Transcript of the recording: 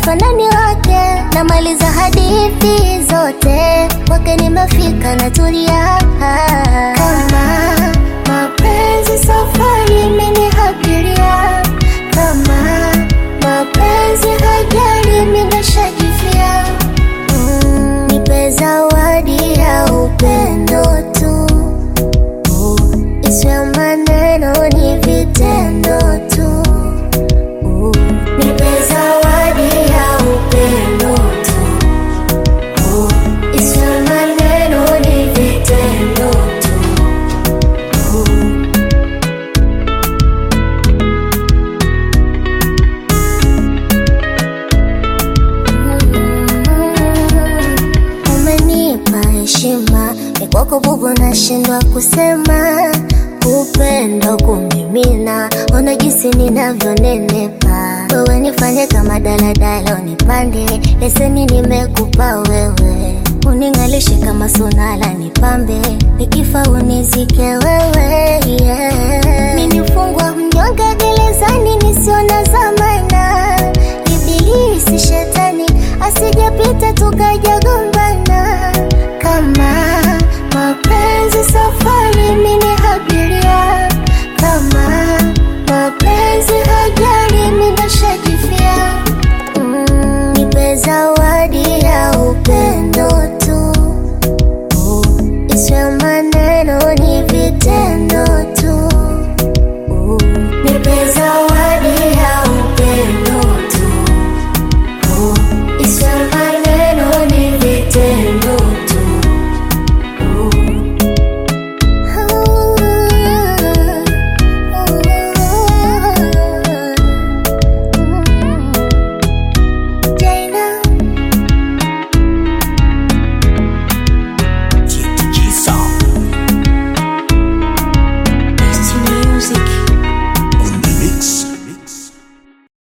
ufanani wake, namaliza hadithi zote kwake, nimefika natulia. Kama mapenzi safari imenihabiria, kama mapenzi hajali nimeshajifia. Mm, nipe zawadi ya upendo tu, isiwe maneno ni vitendo tu. Nipe zawadi ya upendo tu, isiwe maneno ni vitendo tu. Umenipa heshima, ni kwako bubu, nashindwa kusema. Upendo kumimina, ona jinsi ninavyonenepa. Wewe nifanye kama daladala, unipande leseni, nimekupa wewe. Uning'alishe kama sunala, nipambe nikifa unizike wewe, yeah. Mimi mfungwa mnyonge gerezani, nisiona zamana. Ibilisi shetani asijapita tukajagombana